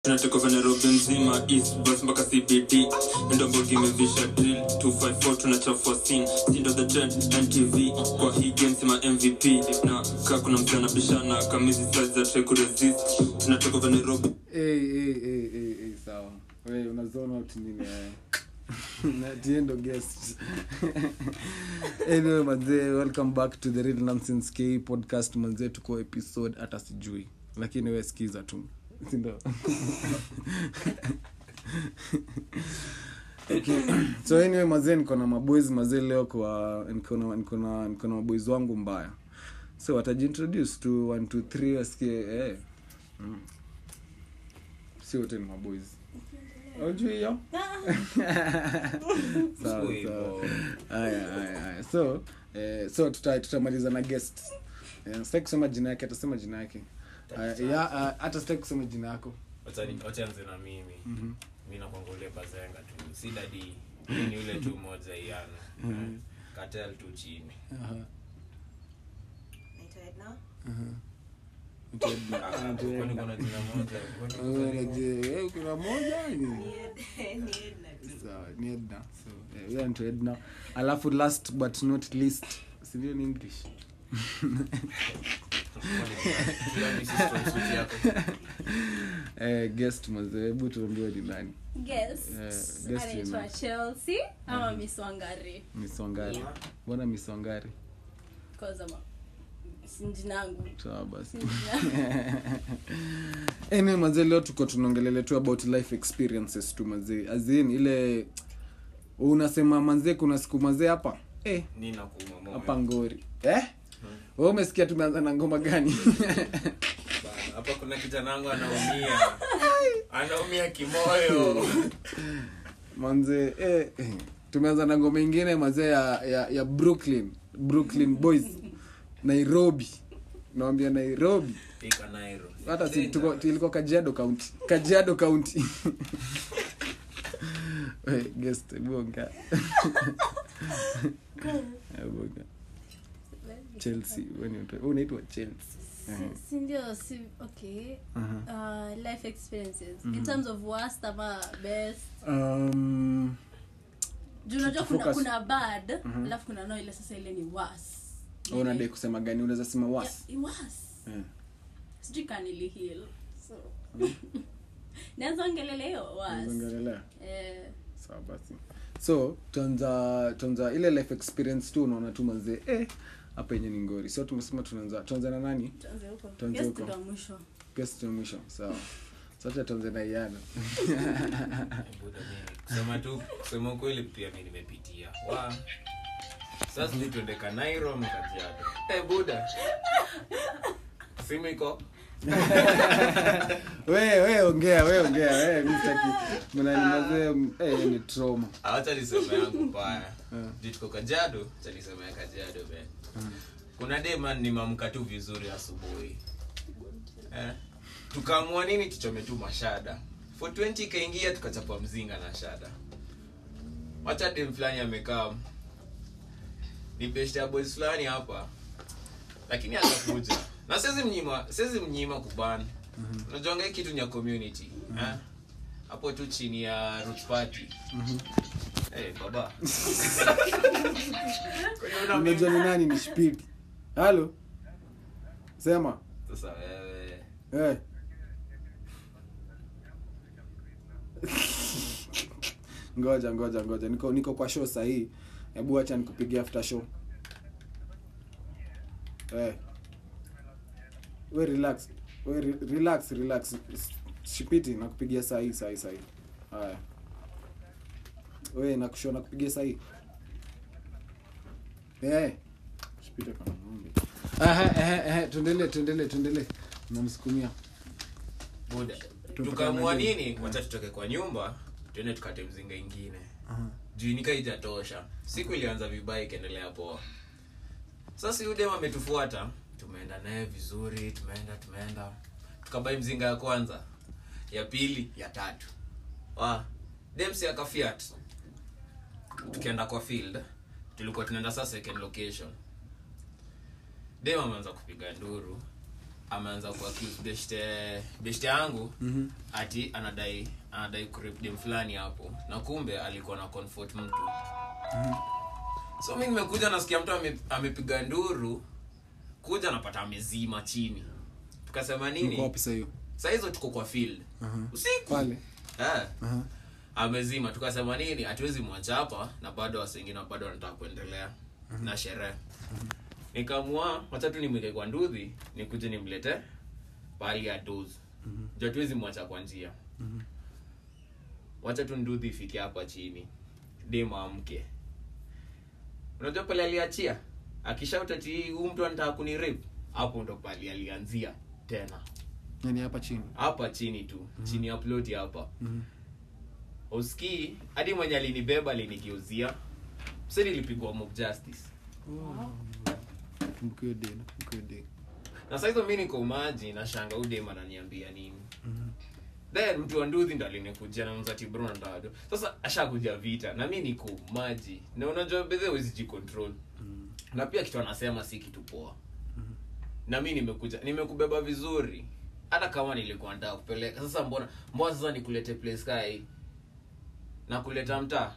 tunatoka nairobi mzima east bus mpaka cbd ndombogi imevisha drill 254 tunachafua scene sindo the trend ntv kwa hii game sima mvp na kaa kuna msana bishana kamizi size za try kuresist tunatoka nairobi Hey, hey, hey, hey, hey, sawa we unazona out nini eh? Na tiendo guest anyway manzee welcome back to the real nonsense k podcast manzee tuko episode hata sijui lakini we skiza tu sindo okay. so anyway mazee niko na maboys mazee leo kwa niko na niko na niko na maboys wangu mbaya so watajiintroduce tu 1 2 3 wasikie eh mm. si wote ni maboys aujui hiyo Sawa, sawa. Haya, haya, haya. so eh, so tuta- tutamaliza na guest Eh, sitaki kusema jina yake atasema jina yake Haya, ya, ah, hata sitaki kusema jina yako wachanze na mimi mi nakwanga ule bazenga tu si dadi mi ni ule tu moja iana katel tu chini Aha, Naitwa Edna. Utaenda- Ah, utaenda. kwani kuna jina moja Kwani kuna Wewe jina unaje- wewe kuna moja ni- Ni Ed- ni Edna tu. Sawa, ni Edna. So, eh, huyo anaitwa Edna alafu last but not least sindio ni english Kila mimi si strong suit yako. eh, guest mazee hebu tuambiwe ni nani Guest. Eh, guest anaitwa ni- chelsea ama miss wangari miswangari mbona miswangari Cause ama si jina yangu sawa basi Si jina- anyway mazee leo tuko tunaongelele tu about life experiences tu mazee azin ile unasema manzee kuna siku mazee hapa eh, Ni nakuuma moyo. hapa ngori eh? we umesikia tumeanza na ngoma gani Bana, hapa kuna kijana wangu anaumia anaumia kimoyo manze eh, eh. tumeanza na ngoma ingine mazee ya, ya, ya brooklyn brooklyn boys nairobi nawambia nairobi pika nairo hata si tuko ilikuwa kajiado county kajiado county We, guest bonga bonga chelsea wewe ni mtu- wewe unaitwa chelsea Si- si ndio si okay Aha. uh, life experiences in terms of worst ama best um, juu unajua kuna, Focus. kuna bad alafu kuna no ile sasa ile ni worse wewe unadai kusema gani unaweza sema was Yeah, it worse Eh. sijui kanili heal so naweza ongelele hiyo worse Unazongelelea? eh sawa basi so tuanza tuanza ile life experience tu unaona tu manzee eh hapa yenye ni ngori so tumesema tunaanza tuanze na nani tuanze huko Tuanze guest huko. ndo mwisho guest ya mwisho sawa sasa tuanze na iana Buda mimi. kusema tu kusema ukweli pia mi nimepitia wa sasa sijui tuende kanairo mkajiado hey, buda simu iko we we ongea we ongea we mstaki mnanimazee eh ni trauma awacha niseme yangu mbaya Eh. juu tuko kajado cha niseme ya kajado ben kuna dema nimamka tu vizuri asubuhi eh? tukaamua nini tuchome tu mashada for 20 ikaingia tukachapa mzinga na shada wacha dem fulani amekaa ni best ya boys fulani hapa lakini atakuja na siwezi mnyima siwezi mnyima kubana unajuanga hii kitu ni ya community eh? hapo tu chini ya roots party Eh, baba Kwenye una unajua ni nani ni spidi halo sema sasa wewe eh ngoja ngoja ngoja niko niko kwa show sahii hebu acha nikupigia after show eh we relax we re relax relax S- shipiti nakupigia sahii sahii sahii haya we nakusho nakupigia sahii eh shipiti kana ng'ombe aha eh eh tuendelee tuendelee tuendelee namsukumia buda Tutoka tukaamua na nini? nini wacha tutoke kwa nyumba tuende tukate mzinga ingine juu nika ijatosha siku ilianza vibaya ikaendelea poa sasa yudem ametufuata tumeenda naye vizuri tumeenda tumeenda tukabai mzinga ya kwanza ya pili ya tatu wa demsi akafiat tukienda kwa field tulikuwa tunaenda sasa second location dem ameanza kupiga nduru ameanza kuaccuse beshte beshte yangu ati anadai anadai kurip dem fulani hapo na kumbe alikuwa na comfort mtu so mi nimekuja nasikia mtu ame- amepiga nduru kuja napata amezima chini tukasema Mko nini wapi sasa hiyo saa hizo tuko kwa field usiku pale Eh, Aha. amezima tukasema nini hatuwezi mwacha hapa na bado watu wengine bado wanataka kuendelea na sherehe nikamua wacha tu nimweke kwa ndudhi nikuje nimlete pahali ya dozi juu hatuwezi mwacha kwa njia wacha tu ndudhi ifike hapa chini dem amke unajua pale aliachia akishauta ti huu mtu anataka kunirip hapo ndo pali alianzia tena yani hapa chini hapa chini tu chini ya ploti hapa uskii hadi mwenye alinibeba alinigeuzia mse nilipigwa mob justice kumbukiwe day kumbukiwe day na saizo mi niko maji na shanga udem ananiambia nini then mtu wa nduthi ndo alinikujia na mzati bro ndado sasa ashakuja vita na mi niko maji na unajua bedhe wezi jicontrol na pia kitu anasema si kitu poa na mi nimekuja nimekubeba vizuri hata kama nilikuwa nataka kupeleka sasa mbona mbona sasa nikulete place kaa hii na kuleta mtaa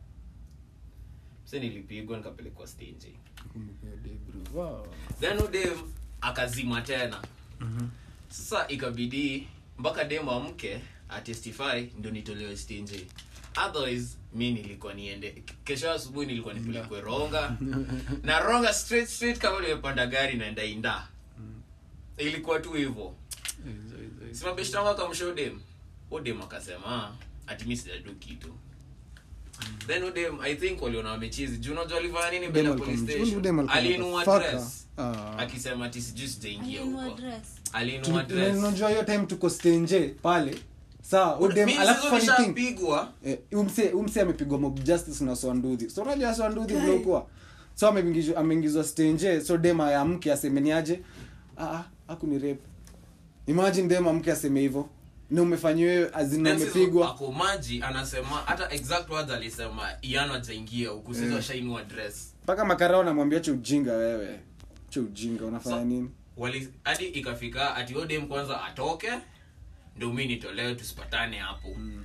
mse nilipigwa nikapelekwa stage kumbukiwe day bro wow then udem akazima tena sasa ikabidi mpaka dem amke atestify ndio nitolewe stinje otherwise mi nilikuwa niende kesho asubuhi nilikuwa nipelekwe ronga na ronga straight straight kama nimepanda gari naenda inda ilikuwa tu hivyo Hizo, hizo, hizo. simabeshtangu akamsha udem udem akasema ati mi sijadu kitu then udem i think waliona wamechizi juu unajua alifanya nini mbele ya Udem police alikuwa- Udem station alikuwa aliinua motherfucker. dress Ah. akisema ati sijui sijaingia Alinunua huko dress. aliinua Tuli- dress unajua hiyo time tuko stenje pale saa udem Mimi alafu hizo funny thing nishapigwa eh, umse umse amepigwa mob justice na swanduthi so unajua swanduthi vile ukuwa so ameingizwa ameingizwa stenje so dem amke asemeniaje ah ah hakuni rape imagine dem amke aseme hivyo na umefanyiwa wewe azina Then sisi umepigwa ako maji anasema hata exact words alisema iano ajaingia huku sisi Eh. washainua dress mpaka makarao namwambia cha ujinga wewe cha ujinga unafanya So- nini wali hadi ikafika ati odem kwanza atoke ndio mi nitolewe tusipatane hapo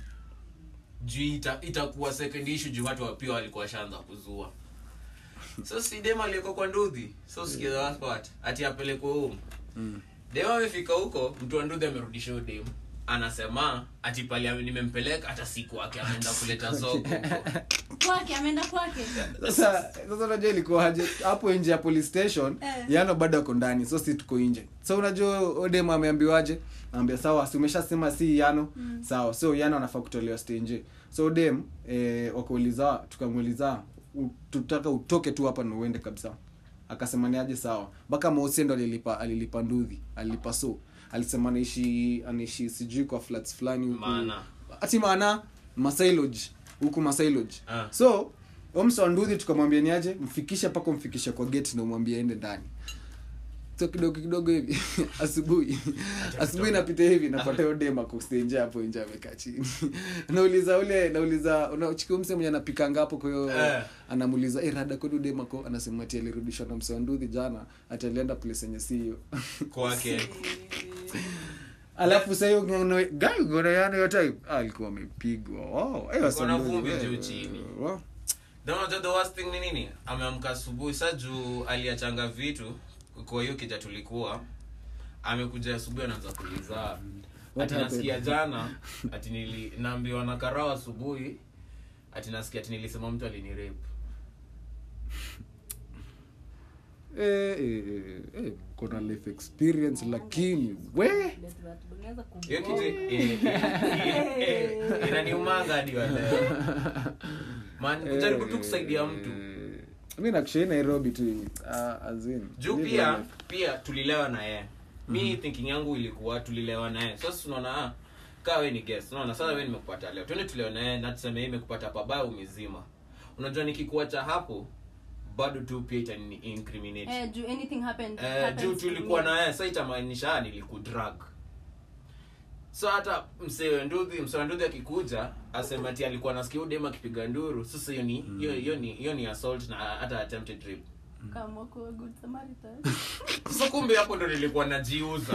juu ita, itakuwa second issue juu watu wa- pia walikuwa washaanza kuzua so si dem aliyeko kwa nduthi so sikia the worst part ati apelekwe home dem amefika huko mtu wa nduthi amerudisha huyo dem anasema ati pale ame- nimempeleka hata siku wake ameenda kuleta soko huko. kwake ameenda kwake sasa sasa unajua ilikuwaje hapo nje ya police station Eh. yano bado ako ndani so si tuko nje so unajua odem ameambiwaje ambia sawa si umeshasema si yano sawa so yano anafaa kutolewa stay nje so odem eh, wakauliza tukamuuliza "U- tutaka utoke tu hapa na uende kabisa akasema ni aje sawa mpaka Mose ndo alilipa alilipa ndudhi alilipa so alisema anaishi anaishi sijui kwa flats fulani huku Maana. ati maana masailoj huku masailoj Ah. so omsanduhi tukamwambia niaje mfikishe mpaka umfikishe kwa gate na umwambie aende ndani so kidogo kidogo hivi asubuhi asubuhi napita hivi napata hiyo dem ako stage nje hapo nje amekaa chini nauliza ule nauliza unachikia mse mwenye anapikanga hapo kwa hiyo Eh. anamuuliza eh rada kwani dem ako anasema ati alirudishwa na msanduhi jana ati alienda place yenye si hiyo kwake alafu sasa hiyo ngano guy ngano yana hiyo time ah, alikuwa amepigwa wow hiyo Alikuwa na Sandudi, vumbi eh, juu chini. wow. Then unajua the worst thing ni nini ameamka asubuhi sa juu aliachanga vitu kwa hiyo kija tulikuwa amekuja asubuhi anaanza kuliza What ati happened? nasikia jana ati nili naambiwa na karao asubuhi ati nasikia ati nilisema mtu alinirape eh, eh, eh, eh, kuna life experience lakini we hiyo kitu eh, eh, eh, inaniumanga hadi wa leo man kujaribu tu kusaidia mtu Eh, mi nakushai nairobi tu ah, as in, juu live pia your life. pia tulilewa na yeye mi thinking yangu ilikuwa tulilewa na yeye sasa tunaona ah, kaa we ni guest unaona sasa we nimekupata leo twende tulewa na yeye na tuseme yeye imekupata pabaya umezima unajua nikikuacha hapo bado tu pia itani incriminate Eh, juu anything happened, eh, happens juu to tulikuwa me. na yeye sasa itamaanisha ah, nilikudrag so hata msewe nduthi msewe nduthi akikuja asema ati alikuwa nasikia udem akipiga nduru sasa hiyo ni hiyo hiyo ni hiyo ni assault na hata attempted rape kama kuwa good samaritan so kumbe hapo ndo nilikuwa najiuza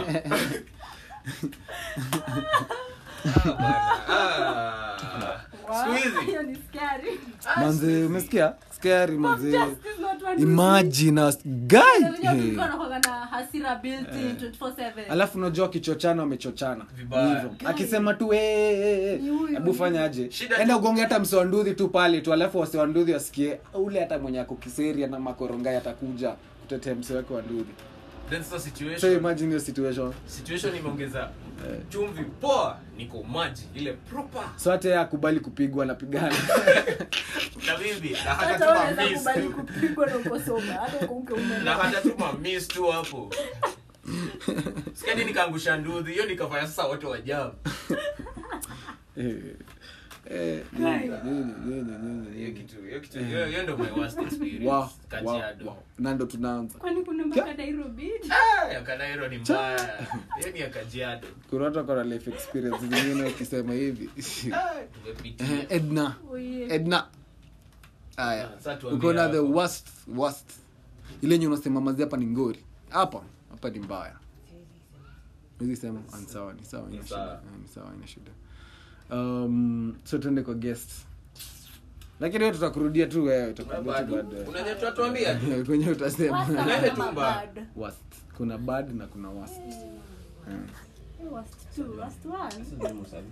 Ah, bwana. Ah. Siku hizi hiyo ni scary manze umesikia scary manze Justice not one imagine us guy Unajua hey. kulikuwa na kuwaga na hasira built in 24/7 alafu unajua kichochana wamechochana Vibaya. Hivyo. akisema tu "Eh, eh, eh, Ni huyu, eh." hebu ni fanya aje Shida enda tu- ugonge hata msiwanduthi tu pale tu alafu wasiwanduthi wasikie ule hata mwenye ako kiseria na makorongai atakuja kutetea msi wake wa nduthi then so so situation imagine hiyo situation situation imeongeza chumvi poa niko maji ile proper so hata yeye akubali kupigwa anapigana na bibi na hata hata tuma unaweza miss kubali tu kupigwa na uko soba hata uko uke na umeelewa hata tuma miss tu hapo sikadi nikaangusha nduthi hiyo nikafanya sasa wote wajamu Eh, eh, nyinyi, nyinyi, nyinyi, nyinyi, hiyo nyinyi. kitu hiyo kitu hiyo hiyo ndo my worst experience Wow, wow, Kajiado wow. na ndo tunaanza kwani kuna mpaka Nairobi ah ya Kanairo ni mbaya hiyo ni ya Kajiado kuna watu wako na life experience zingine ukisema hivi ah tumepitia Eh, edna Oye. edna aya Sasa tuambie uko na the hapo. worst worst ile nye unasema mazi hapa ni ngori hapa hapa ni mbaya hizi sema ah, ni sawa ni sawa ina Ni shida sawa. Ah, ni sawa ina shida um, so tuende kwa guest lakini wewe tutakurudia tu wewe tutakurudia tu bado baadaye kuna nyetu tuambia kwenye utasema Wasa Nene kama tumba. bad. worst kuna bad na kuna worst Mm. Eh, worst two, worst one.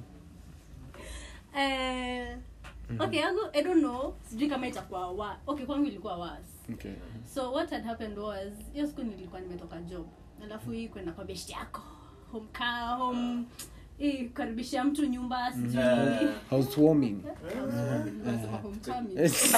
Eh, okay yangu i don't know sijui kama itakuwa wa okay kwangu ilikuwa was okay so what had happened was hiyo siku nilikuwa nimetoka job alafu hii kwenda kwa beshti yako home kaa home hii kukaribisha mtu nyumba sijui nini. housewarming Nasema homecoming.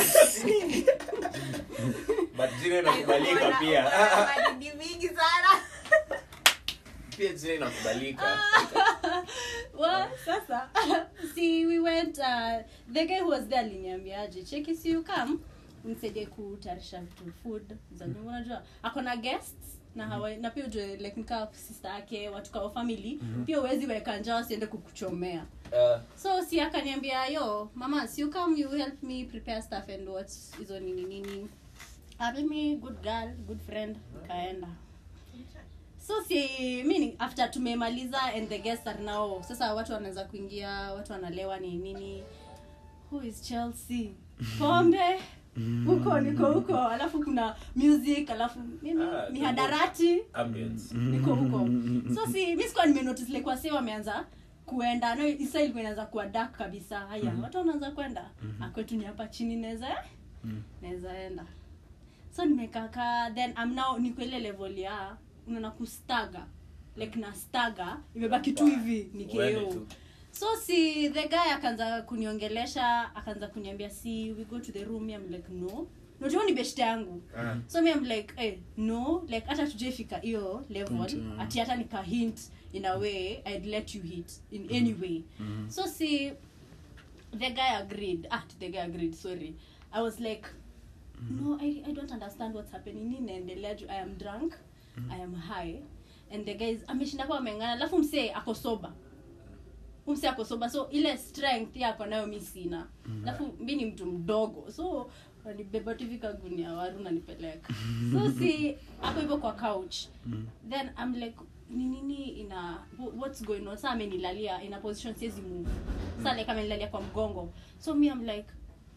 but jina inakubalika pia Baridi mingi sana pia jina inakubalika well sasa see we went uh, the guy who was there aliniambiaje cheki si you come nisaidie kutayarisha vitu food za nyumba unajua ako na guests na hawa na pia ujue like nikaa sister yake watu kao family pia uwezi weka njaa wasiende kukuchomea Uh, so si akaniambia yo mama si you come you help me prepare stuff and what hizo nini nini Ah, mimi good girl good friend kaenda so si mini after tumemaliza and the guests are now sasa watu wanaweza kuingia watu wanalewa ni nini who is chelsea pombe huko niko huko alafu kuna music alafu mimi Ah, mihadarati ambience niko huko so si mi sikuwa nimenotice like wase wameanza kuenda no isa ilikuwa inaanza kuwa dark kabisa haya watu wanaanza kwenda mm kwetu ni hapa chini naweza naweza enda so nimekaka then I'm now niko ile level ya unaona kustaga like na staga imebaki tu hivi Uende nikeo tu. so si the guy akaanza kuniongelesha akaanza kuniambia si we go to the room I'm like no najua ni beshte yangu Ah. so me I'm like eh, no like hata tujaifika hiyo level Point, uh. ati hata nika hint in a way i'd let you hit in any way so see the guy agreed ah the guy agreed sorry i was like no I, i don't understand what's happening nini naendelea juu i am drunk i am high and the guys ameshinda kwa amengana alafu msee ako soba umse ako soba so ile strength yako nayo mi sina alafu mi ni mtu mdogo so nanibeba tu hivi kagunia waru nanipeleka so si ako hivyo kwa couch then i'm like ni nini ina wh- what's going on sa amenilalia in a position siwezi move sa like amenilalia kwa mgongo so me i'm like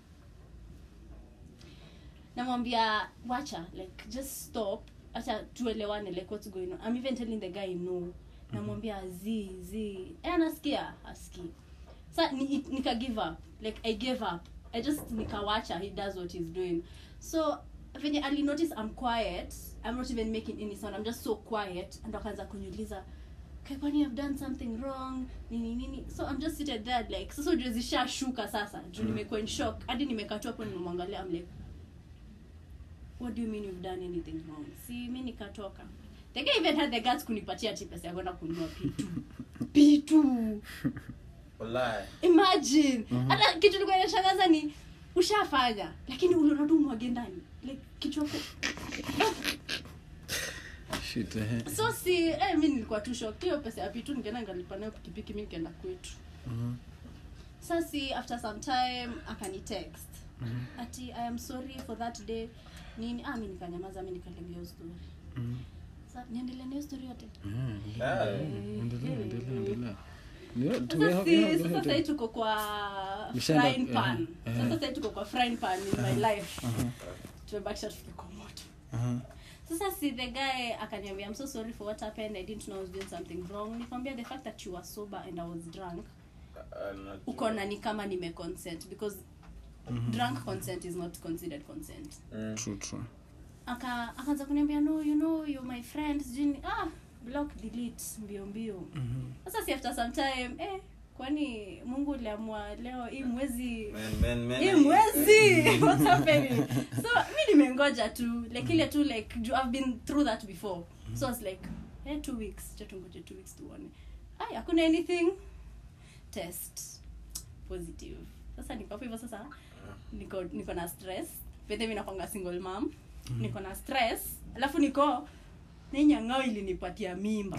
namwambia wacha like just stop acha tuelewane like what's going on i'm even telling the guy no namwambia z z e anasikia aski sa ni, nika give up like i gave up i just nikawacha he does what he's doing so venye ali notice i'm quiet i'm not even making any sound i'm just so quiet and akaanza kuniuliza "Okay, kwani i've done something wrong nini nini so i'm just seated there like sasa ujue zishashuka sasa juu nimekuwa in shock hadi nimekatwa hapo nimemwangalia i'm like what do you mean you've done anything wrong si mi nikatoka the guy even had the guts kunipatia ati pesa ya kwenda kununua pitu pitu Wallahi. imagine hata kitu likuwa inashangaza ni ushafanya lakini uliona tu mwage ndani like kichwako shit eh. so si eh, mi nilikuwa tu shocked hiyo pesa ya pitu ningeenda ngalipa nayo pikipiki mi nikaenda kwetu sa si after some time akani text ati i am sorry for that day nini ah mi nikanyamaza mi nikalegea hiyo story Sa, niendelee na hiyo story yote Ah, Endelea, endelea, endelea. Ni- sasa tume- si yeah, sasa yeah, sahii tuko kwa Mshaenda- frying pan eh, sasa sahii tuko kwa frying pan in my life tumebakisha tufike kwa moto Aha. sasa si the guy akaniambia i'm so sorry for what happened i didn't know i was doing something wrong nikamwambia the fact that you were sober and i was drunk anajua. uko na ni kama nime consent because drunk consent is not considered consent Mm. True, true. aka akaanza kuniambia no you know you're my friend sijui ni- ah block delete mbio mbio sasa si after some time eh kwani mungu uliamua leo hii mwezi Man, man, man, hii I- mwezi what's happening so mi nimengoja tu like ile tu like ju- i've been through that before so i was like eh two weeks cha tungoje two weeks tuone ai hakuna anything test positive sasa niko hapo hivyo sasa niko niko na stress pete mi nakwanga single mom niko na stress alafu niko ninyang'ao ilinipatia mimba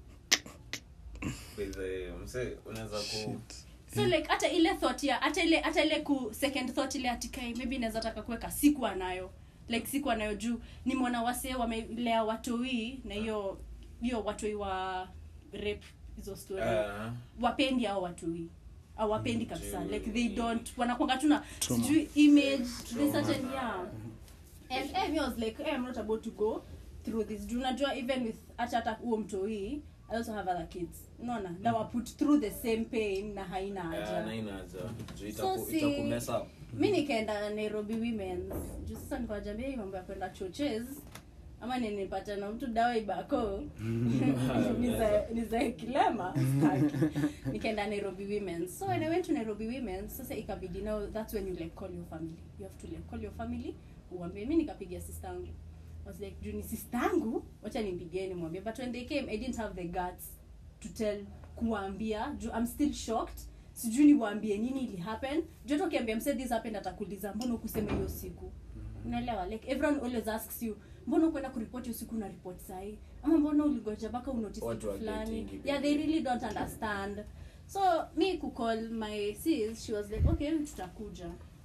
With the- mse, unaweza ku so like hata ile thought ya hata ile hata ile ku second thought ile atikai maybe naweza taka kuweka sikuwa nayo like sikuwa nayo juu ni mwana wasee wamelea watoi na hiyo hiyo watoi wa rape hizo story Ah, wapendi hao watoi awapendi kabisa Juu- like they don't wanakwanga tu na Trauma. sijui image to the Trauma. certain yeah and eh, me I was like eh, I'm not about to go through this juu unajua even with hata hata huo mtoi I also have other kids unaona na wa put through the same pain na haina ah, haja na inaja. Juu So itaku- si- itakumess up. mi nikaenda nairobi womens juu sasa nikawajambia hii mambo ya kwenda choches ama ninipata na mtu dawa ibako nizae- nizae kilema staki. nikaenda nairobi womens so when i went to nairobi womens sasa ikabidi now that's when you like call your family you have to like call your family uambie mi nikapigia sistangu I was like juu ni sistangu wacha nimpigie nimwambie but when they came i didn't have the guts to tell kuwaambia juu i'm still shocked sijui niwaambie nini ili happen juu hata ukiambia mse this happened atakuuliza mbona ukusema hiyo siku unaelewa like everyone always asks you mbona ukwenda kuripoti hiyo siku na report sahi ama mbona uligoja mpaka unotice Watu kitu wa fulani getting yeah they really don't understand so me kucall my sis she was like okay tutakuja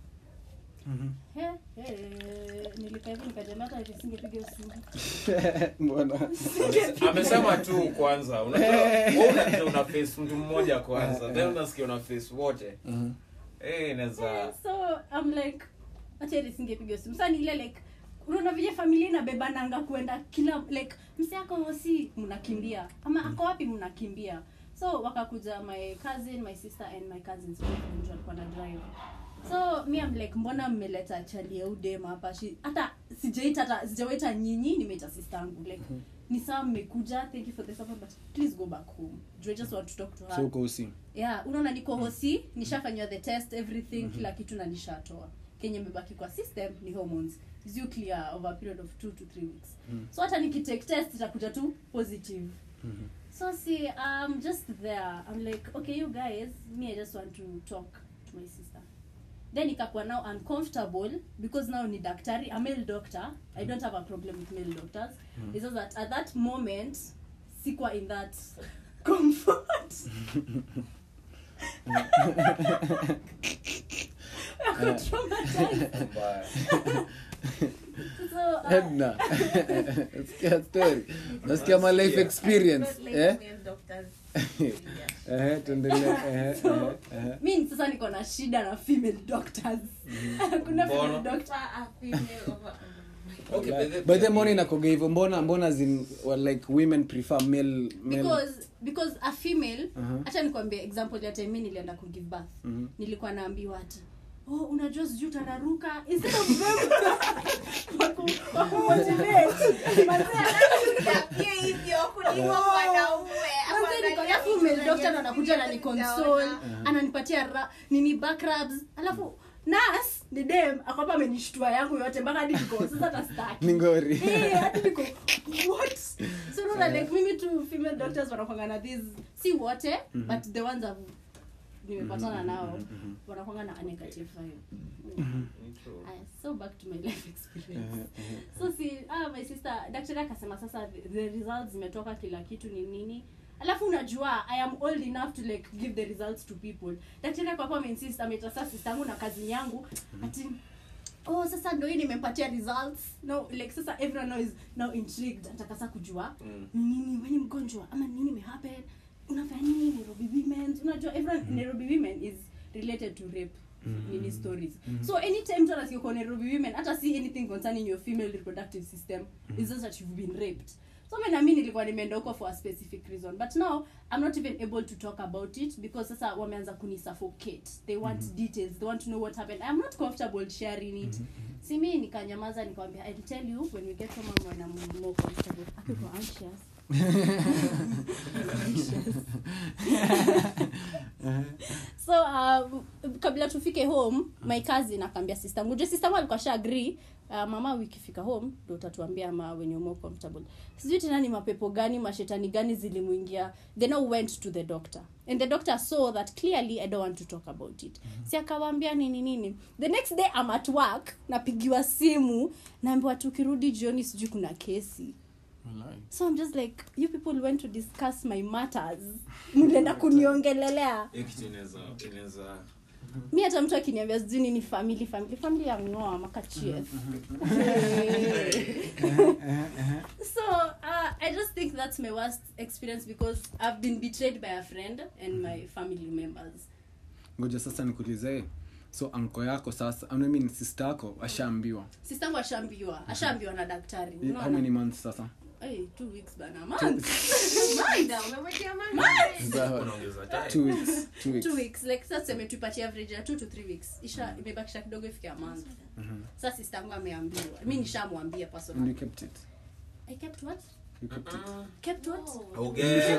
He, he, nilikaa hivi nikajambia hata nisingepiga hiyo simu mbona amesema tu kwanza unajua wewe unajua una face mtu mmoja kwanza then unasikia una face wote eh inaweza so i'm like acha nisingepiga simu sasa ni ile like unaona vile familia inabebananga kuenda kila like msi ako hosi mnakimbia ama ako wapi mnakimbia so wakakuja my cousin my sister and my cousins boyfriend ndio walikuwa na drive so mi am like mbona mmeleta chali ya udem hapa She- hata sijaita hata sijawaita nyinyi nimeita sistangu like ni sawa mmekuja thank you for the support but please go back home Do I just want to talk to her so uko usi yeah unaona niko hosi nishafanywa the test everything kila kitu na nishatoa kenye imebaki kwa system ni hormones is you clear over a period of two to three weeks so hata nikitake test itakuja tu positive so see i'm just there i'm like okay you guys me i just want to talk to my sister then ikakuwa now uncomfortable because now ni daktari a male doctor i don't have a problem with male doctors it's just that at that moment sikuwa in that comfort Ako traumatized. mbaya So, uh, edna nasikia story nasikia my life experience eh eh tuendelee eh So, eh, eh mi sasa niko na shida na female doctors kuna female Mbona? doctor okay but the- by the morning nakoga hivyo mbona mbona zin well, like women prefer male male because because a female Uh-huh. hacha nikwambie example ya time mi nilienda ku give birth Mhm. nilikuwa naambiwa ati oh unajua sijui utararuka instead of them waku- wakumotivate. Manze, hivyo kuliko mwanaume manze niko- alafu male doctor ndo anakuja na ni console ananipatia ra- nini back rubs alafu nas ni dem akwamba amenishtua yangu yote mpaka hadi niko sasa hata staki ni ngori Eh, hadi niko what so unaona like mimi tu female doctors wanakwanga na this si wote but the ones I've nimepatana nao wanakwanga na a negative vibe Aya, so back to my life experience so si ah, my sister daktari akasema sasa the, the results zimetoka kila kitu ni nini alafu unajua i am old enough to like give the results to people daktari ako hapo ameinsist ametasa sister yangu na kazi yangu ati oh sasa ndo hii nimempatia results no like sasa everyone now is now intrigued anataka sasa kujua Mm. ni nini weni mgonjwa ama nini imehappen unafanya nini nairobi women unajua everyone nairobi women is related to rape nini stories so anytime mtu anasikia uko nairobi women hata see anything concerning your female reproductive system is just that you've been raped so mi nami nilikuwa nimeenda huko for a specific reason but now i'm not even able to talk about it because sasa wameanza kunisuffocate they want details they want to know what happened i'm not comfortable sharing it si mi nikanyamaza nikawambia i'll tell you when we get home and when i'm more comfortable akiko anxious so uh, kabla tufike home my cousin akaambia sistangu ju sistangu alikuwa sha agree uh, mama wikifika home ndo utatuambia ma when you're more comfortable sijui tena ni mapepo gani mashetani gani zilimuingia they now went to the doctor and the doctor saw that clearly i don't want to talk about it si akawaambia nini nini the next day I'm at work napigiwa simu naambiwa tukirudi jioni sijui kuna kesi so i'm just like you people went to discuss my matters mlienda kuniongelelea hiyo kitu inaweza inaweza mi hata mtu akiniambia sijui nini family family family ya ngoa makachief so uh, i just think that's my worst experience because i've been betrayed by a friend and my family members ngoja sasa nikuulize so anko yako sasa I mean sister yako ashaambiwa sistangu ashaambiwa ashaambiwa na daktari how Unaona? many months sasa Hey, two weeks bana month Maida, umemwekea mama. unaongeza time two weeks two weeks two weeks like sasa tuseme tupatie average ya two to three weeks isha imebakisha kidogo ifike a month sasa sistangu ameambiwa mi nishamwambia and personally you kept it i kept what you kept it kept what Auge-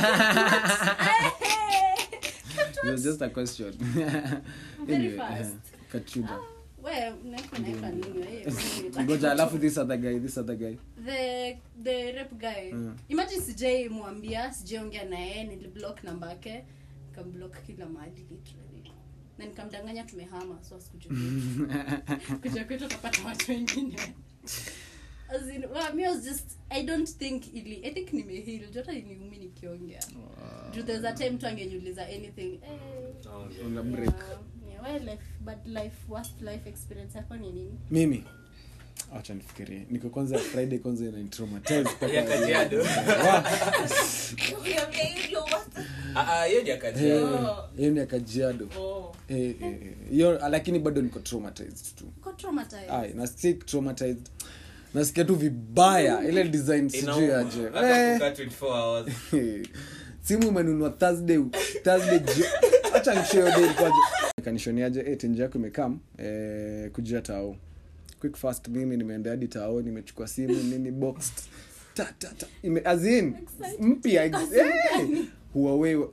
it was just a question Very anyway fast. uh, kachuda we naeka naeka nini we? ngoja alafu this other guy this other guy the the rep guy Mm. imagine sijai mwambia sijaongea naye niliblock namba yake nikamblock kila mahali literally na nikamdanganya tumehama so asikuja kwetu. kuja kwetu akapata watu wengine As in, well, me I was just i don't think ili i think nimeheal jota niumi nikiongea juu there's a time tu angenyuliza anything eh, Naongea. una break yeah, yeah, well, life, bad life worst life experience yako ni nini mimi acha nifikirie niko kwanza friday kwanza inanitraumatize mpaka- Ya Kajiado. Ukiambia hivyo, what? Ah, ah, hiyo ni ya Eh, Kajiado. hiyo ni ya kajiado Oh. Eh, eh, eh. hiyo lakini bado niko traumatized tu uko traumatized Ai, na stick traumatized nasikia tu vibaya ile design sijui Inauma. aje Hata Eh. kukaa 24 hours. simu umenunua thursday thursday jio- acha nishio day kwaje kanishoniaje eh tenje yako imekam eh kujia tao quick fast mimi nimeenda hadi tao nimechukua simu nini boxed ta ta ta ime as in mpya ex- eh Huawei wa-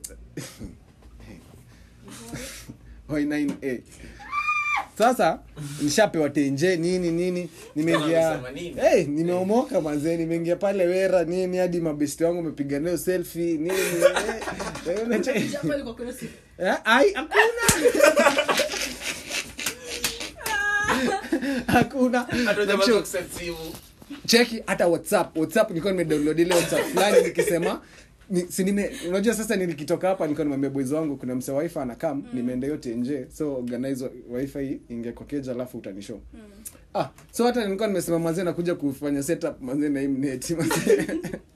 Y9A sasa nishapewa tenje nini nini nimeingia Amesema nini? hey, nimeomoka manzee nimeingia pale wera nini hadi mabesti wangu amepiga nayo selfie nini eh, eh, unache- Japo ilikuwa kuna siku. Eh, ai hakuna hakuna Hata hujapata kuset simu. cheki hata whatsapp whatsapp nilikuwa nimedownload ile whatsapp fulani nikisema ni, si nime unajua sasa nilikitoka hapa nilikuwa nimwambia boys wangu kuna mse wifi anakam mm. nimeenda yote nje so organize wifi ingia kwa keja alafu utanishow mm. ah so hata nilikuwa nimesema mazee nakuja kufanya setup mazee na imnet mazee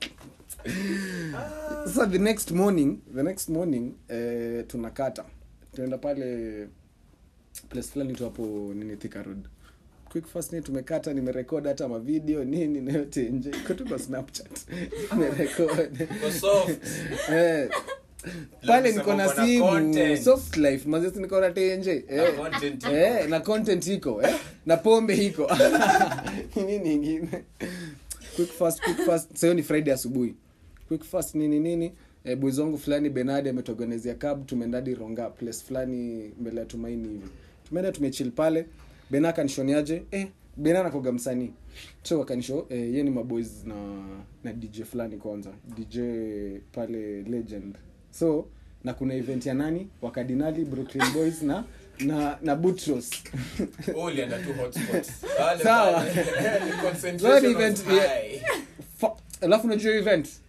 sasa the next morning the next morning eh, tunakata tunaenda pale place fulani tu hapo nini Thika road quick fast ni tumekata nimerekod hata mavideo nini na yote nje iko tu kwa snapchat nimerekod Kwa soft. eh pale niko na Unasema uko na simu content. soft life mazesi niko na tenje eh Content. eh na content iko eh na pombe iko nini nyingine quick fast quick fast sasa ni friday asubuhi quick fast nini nini eh, boys wangu fulani benadi ametuorganizia cab tumeenda hadi ronga place fulani mbele ya tumaini hivi tumeenda tumechill pale bena akanishoniaje eh bena nakoga msanii so wakanisho eh, ye ni maboys na na dj fulani kwanza dj pale legend so na kuna event ya nani wakadinali brooklyn boys na na na butros Oh, ulienda tu hotspots. Pale Sawa. pale. So Concentration ni event was ya- high. Fa- alafu unajua hiyo event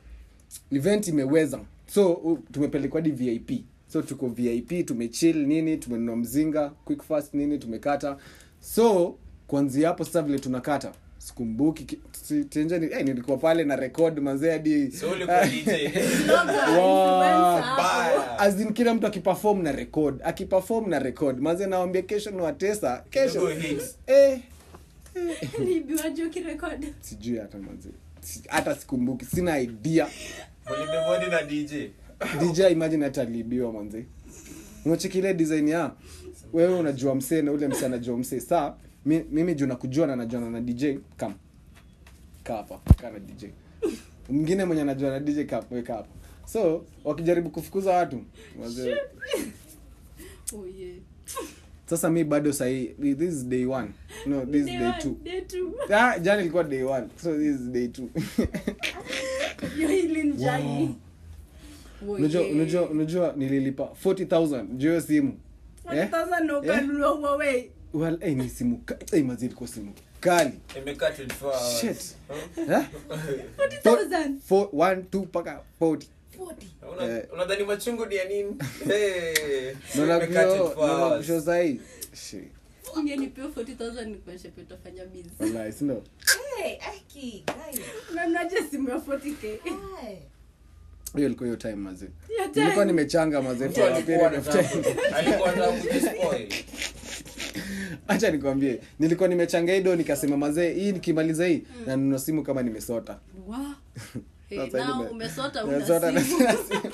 event imeweza so uh, tumepelekwa hadi vip so tuko vip tumechill nini tumenunua mzinga quick fast nini tumekata so kuanzia hapo sasa vile tunakata sikumbuki ki- si- tenjeni eh, nilikuwa pale na record mazee hadi So ulikuwa DJ. Wow. Baya. As in kila mtu akiperform na record akiperform na record maze nawambia kesho ni watesa kesho Double hits. eh, Niliibiwaje ukirekodi? sijui hata maze Si- hata sikumbuki sina idea Ulibebwa na dj dj imagine hata aliibiwa manze unachekile design ya wewe unajua msee na ule msee anajua msee saa mi, mimi juu nakujua na najuana na dj kam kaa hapa kaa na dj mwingine mwenye anajua na dj ka weka hapa so wakijaribu kufukuza watu wazee Oh, yeah. sasa mi bado sahii this is day one no this is Day day one, two day two. ah, jana ilikuwa day one so this is day two Hiyo hili ni jani. Oh, unajua yeah. unajua unajua nililipa 40000 juu ya hiyo simu eh? 1000 na ukanunua Huawei. well, eh, ni simu ka- eh, mazi ilikuwa simu kali imekaa 24 hours. shit eh? 40,000. Four- one, two, mpaka 40 Una- Eh. unadhani machungu ni ya nini Hey. Naona Imekaa kusho- 24 naona hours. kusho sahii Shit. Ungenipewa 40,000 nikuonyeshe pia utafanya busy. Wallahi, si ndio? Hey, Aki, guys. Unaonaje simu ya 40k? Hi. hiyo ilikuwa hiyo time mazee Hiyo time. nilikuwa nimechanga mazee Mtu for a alikuwa period of time. anataka- alikuwa anataka kujispoil. acha nikwambie nilikuwa nimechanga hido nikasema mazee hii nikimaliza hii na nunua simu kama nimesota Wow. Hey, Sasa now nime- umesota nimesota una na simu. sina simu.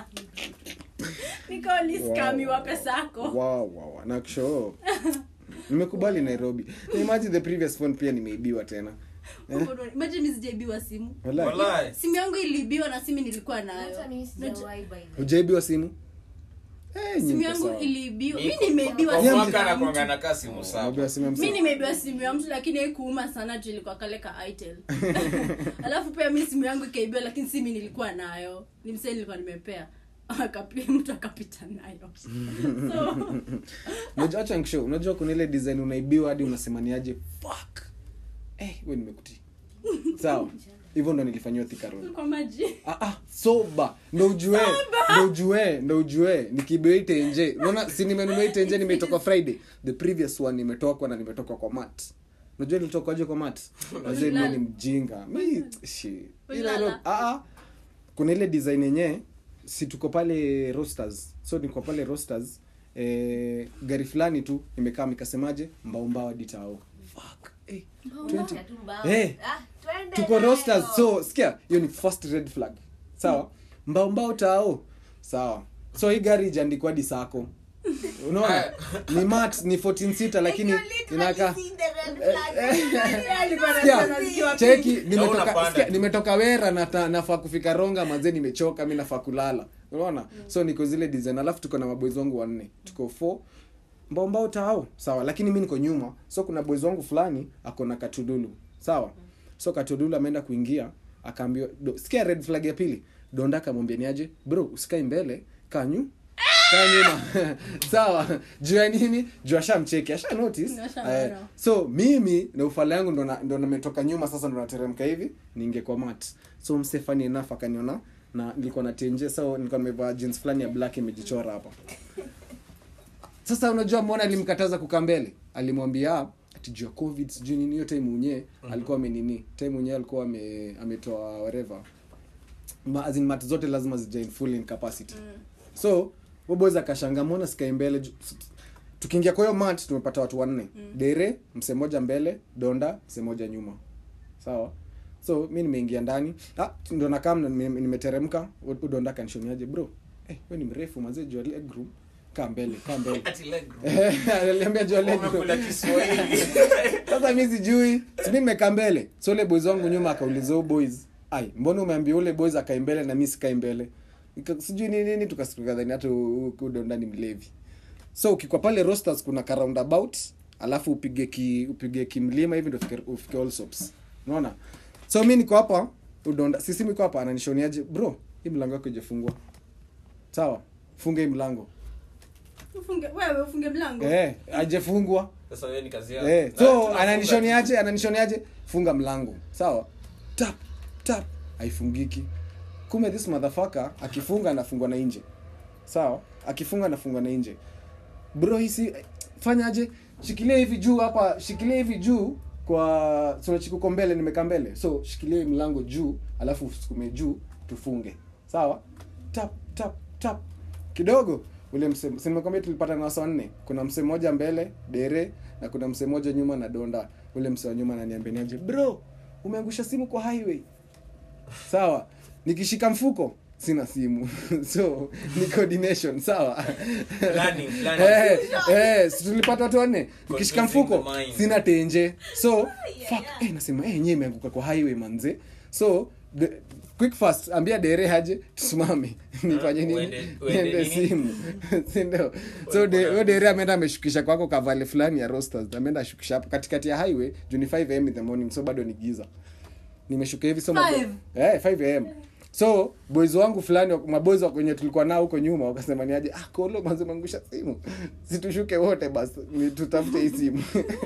Nikawa ni scam Wow. wa pesa yako. Wow, wow, wow. na kusho nimekubali nairobi Na imagine the previous phone pia nimeibiwa tena Imagine mimi sijaibiwa simu. Wallahi. Wallahi. Simu yangu iliibiwa na simu nilikuwa nayo. Hata mimi sijawahi by the way. hujaibiwa simu Eh, Simu nyinyi yangu sawa. iliibiwa. Mi- Mimi nimeibiwa kwa simu mwaka ya mtu. anakuanga anakaa simu saba. Umeibiwa simu ya msee? mi nimeibiwa simu ya mtu lakini haikuuma sana juu ilikuwa kale ka itel alafu pia mi simu yangu ikaibiwa lakini simi nilikuwa nayo ni msee nilikuwa nimepea Akapi- mtu akapita nayo so, Unajua- acha nikushow, unajua kuna ile design unaibiwa hadi unasemaniaje fuck eh we nimekuti sawa hivyo ndo nilifanyiwa Thika Road. kwa maji ah, ah, soba ndo ujue ndo ujue ndo ujue nikibiwa hii tenje unaona si nimenunua hii tenje nimetoka friday the previous one nimetokwa na nimetoka kwa mat unajua nilitokwaje kwa mat wazee mimi ni mjinga mi shi Ulilala? Ile ro- ah, ah. kuna ile design yenyewe si tuko pale rosters so niko pale rosters eh, gari fulani tu imekaa mikasemaje mbaumbao ditao fuck eh, 20 Ya tu mbao. Eh. Ah, twende tuko nayo. rosters so sikia hiyo ni first red flag sawa mbao mbao tao sawa so hii gari ijaandikwa hadi sako unaona ni mat ni 14 sita lakini And you literally inakaa see the red flag. alikuwa Sikia, anasema zikiwa cheki Na nimetoka unapanda. sikia, nimetoka wera na nafaa kufika ronga manze nimechoka mi nafaa kulala unaona so niko zile design alafu tuko na maboys wangu wanne tuko four mbao mbao tao sawa lakini mi niko nyuma so kuna boys wangu fulani ako na katudulu sawa so katudulu ameenda kuingia akaambiwa do- sikia red flag ya pili donda akamwambia niaje bro usikae mbele kanyu kaa nyuma sawa juu ya nini juu ashamcheki asha notice Ashaona. Eh, so mimi na ufala yangu ndo na- ndo nametoka nyuma sasa ndo nateremka hivi niingie kwa mat so mse funny enough akaniona na nilikuwa na tenje so nilikuwa nimevaa jeans fulani ya black imejichora hapa sasa unajua mbona alimkataza kukaa mbele alimwambia ati juu ya covid sijui nini hiyo time unye alikuwa amenini time unye alikuwa ame, ametoa whatever Ma, as in mat zote lazima zija in full in capacity so boboys akashanga mbona sikai mbele ju- tukiingia kwa hiyo mat tumepata watu wanne dere mse moja mbele donda mse moja nyuma sawa so mi nimeingia ndani ah, ndo nakaa mna- nime- nimeteremka u- udonda kanishoniaje bro eh, we ni mrefu mazee jua leg room kaa mbele kaa mbele Ati leg room. aliambia jua leg room Umekula Kiswahili. sasa mi sijui simi nimekaa mbele so ule boys wangu nyuma akauliza huyo boys ai mbona umeambia ule boys akae mbele na mi sikai mbele Nika- sijui nini nini tukadhani hata udondani mlevi so ukikwa pale rosters kuna ka roundabout alafu upige ki upige kimlima hivi ndo ufike- ufike Allsops unaona so mi niko hapa udonda sisi niko hapa ananishoniaje bro hii mlango yako ijafungwa sawa funga hii mlango ufunge wewe ufunge mlango eh ajefungwa Sasa wewe ni kazi yako. Eh, Na so tunafunga ananishoniaje ananishoniaje funga mlango sawa tap tap haifungiki kume this motherfucker akifunga anafungwa na nje sawa akifunga anafungwa na nje bro hisi fanyaje shikilia hivi juu hapa shikilia hivi juu kwa sunachikuko mbele nimekaa mbele so shikilia hii mlango juu alafu usukume juu tufunge sawa tap tap tap kidogo ule mse si nimekwambia tulipata na wasa wanne kuna mse mmoja mbele dere na kuna mse mmoja nyuma na donda ule mse wa nyuma ananiambia niaje bro umeangusha simu kwa highway sawa nikishika mfuko sina simu so ni coordination sawa Planning, planning. eh, eh, si tulipata watu wanne nikishika Confusing mfuko the mind. sina tenje so fuck eh, nasema eh, yenyewe imeanguka kwa highway manze so the, quick fast ambia dere haje tusimame nifanye nini uende- uende niende nini? simu sindio so de- huyo dere ameenda ameshukisha kwako kavale fulani ya rosters ameenda ashukisha hapo katikati ya highway juu ni 5 am in the morning so bado ni giza nimeshuka hivi so mabo- Five? eh 5 am so boys wangu fulani maboys wa kwenye tulikuwa nao huko nyuma wakasema ni aje ah kolo manze mangusha simu situshuke wote basi ni tutafute hii simu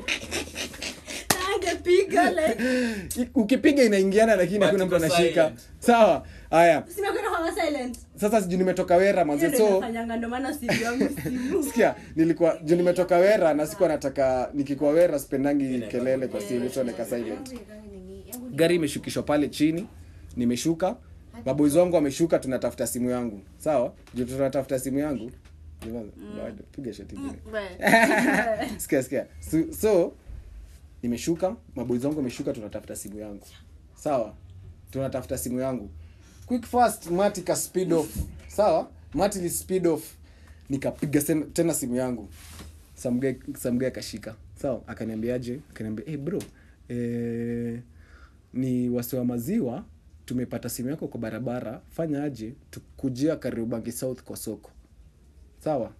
angepiga like I- ukipiga inaingiana lakini But hakuna mtu iko anashika silent. sawa haya simekwenda kwa silent sasa sijui nimetoka wera hiyo manze ndio so inafanyanga ndo maana simu yangu simu sikia nilikuwa juu nimetoka wera na sikuwa nataka nikikuwa wera sipendangi kelele kwa simu so nika silent gari imeshukishwa pale chini nimeshuka maboizi wangu wameshuka tunatafuta simu yangu sawa juu tunatafuta simu yangu Bado, piga shoti ingine sikia sikia so, so nimeshuka maboizi wangu wameshuka tunatafuta simu yangu sawa tunatafuta simu yangu quick fast mati ka speed off sawa mati li speed off nikapiga sen- tena simu yangu samgae samgae akashika sawa akaniambiaje akaniambia hey bro eh, ni wasi wa maziwa tumepata simu yako kwa barabara fanya aje tukujia kariobangi south kwa soko sawa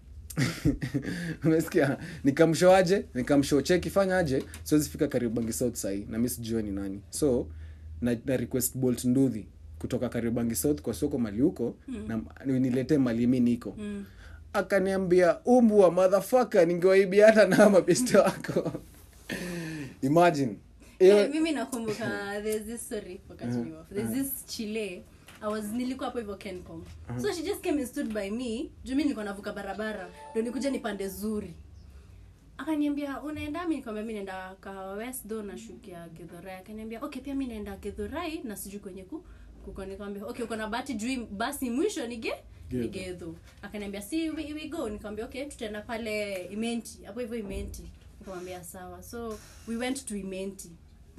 umesikia nikamshoaje nikamshow cheki fanya aje siwezi fika kariobangi south sahii na mi sijua ni nani so na, na request bolt nduthi kutoka kariobangi south kwa soko mali huko mm. na niletee mali mi niko mm. akaniambia umbu wa madhafaka ningewaibia hata na mabeste wako imagine Hiyo- Eh, mimi nakumbuka there's this story wakati we were- there's this chile I was nilikuwa hapo hivyo Kencom. So she just came and stood by me. Juu mimi nilikuwa navuka barabara. Ndio nikuja nipande zuri. Akaniambia unaenda mimi nikamwambia mimi naenda ka West do na shukia Githurai. Akaniambia okay pia mimi naenda Githurai na sijui kwenye ku kuko nikamwambia okay uko na bahati juu basi mwisho nige Githu. Githu. Akaniambia si we, we go nikamwambia okay tutaenda pale Imenti. Hapo hivyo Imenti. Nikamwambia sawa. So we went to Imenti.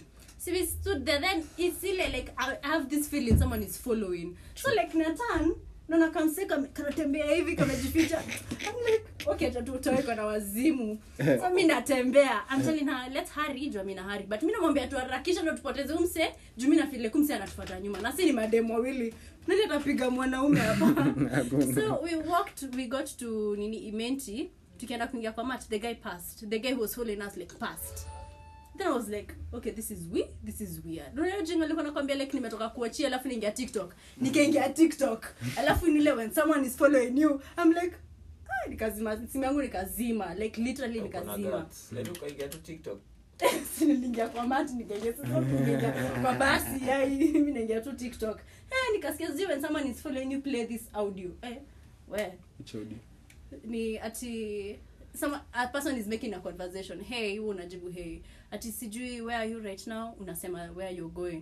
So we stood there then it's ile like I I have this feeling someone is following. So like Nathan naona kamseka kanatembea hivi kamejificha. I'm like okay tutawekwa na wazimu. So mimi natembea. I'm telling her let's hurry juu mimi na hurry. But mimi namwambia tuharakisha ndio tupoteze umse juu mimi na feel kumse anatufuata nyuma. Na si ni mademo wawili. Nani atapiga mwanaume hapa? Hakuna. so we walked we got to nini Imenti tukienda kuingia kwa mat the guy passed. The guy who was following us like passed then i was like okay this is we this is weird unajua jinga alikuwa nakwambia like nimetoka kuachia alafu niingia tiktok nikaingia tiktok alafu nile when someone is following you i'm like ah, nikazima simu yangu nikazima like literally Uko na nikazima guts. Let ukaingia tu TikTok. Si niliingia kwa mati nikaingia sasa nikaingia kwa basi yai mimi naingia tu tiktok eh nikasikia zi when someone is following you play this audio eh where HOD. ni ati some a person is making a conversation hey wewe unajibu hey ati sijui where are you right now unasema where you're going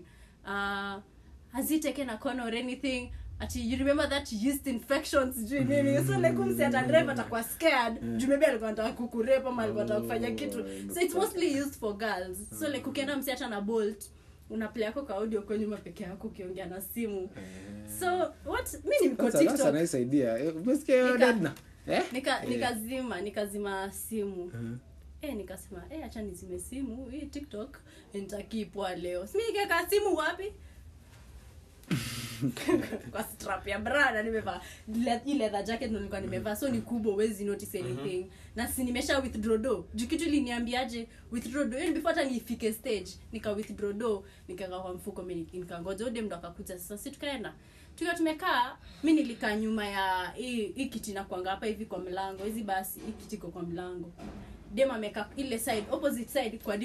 uh has he taken a corner or anything ati you remember that yeast infection sijui nini so like umsi ata drive atakuwa scared juu maybe alikuwa anataka kukurepa ama alikuwa anataka kufanya kitu so it's mostly used for girls so like ukienda msi hata na bolt una play yako kwa audio kwa nyuma peke yako ukiongea na simu so what mi niko That's a- that's a tiktok nice idea. Eh, umesikia hiyo Nika- Edna? Eh? nika Eh. nikazima nikazima simu Mhm. eh nikasema eh acha nizime simu hii tiktok nitakipwa leo simi nikaweka simu wapi kwa strap ya brada nimevaa le- hii leather jacket ndo nilikuwa nimevaa so ni kubwa huwezi notice anything na si nimesha withdraw do juu kitu iliniambiaje withdraw do yani before hata nifike stage nika withdraw do nikaweka kwa mfuko mimi nikangoja ode ndo akakuja sasa si tukaenda tukiwa tumekaa mi nilikaa nyuma ya hii hii kiti nakwanga hapa hivi kwa mlango hizi basi hii kiti iko kwa mlango dem amekaa ile side opposite side kwa diri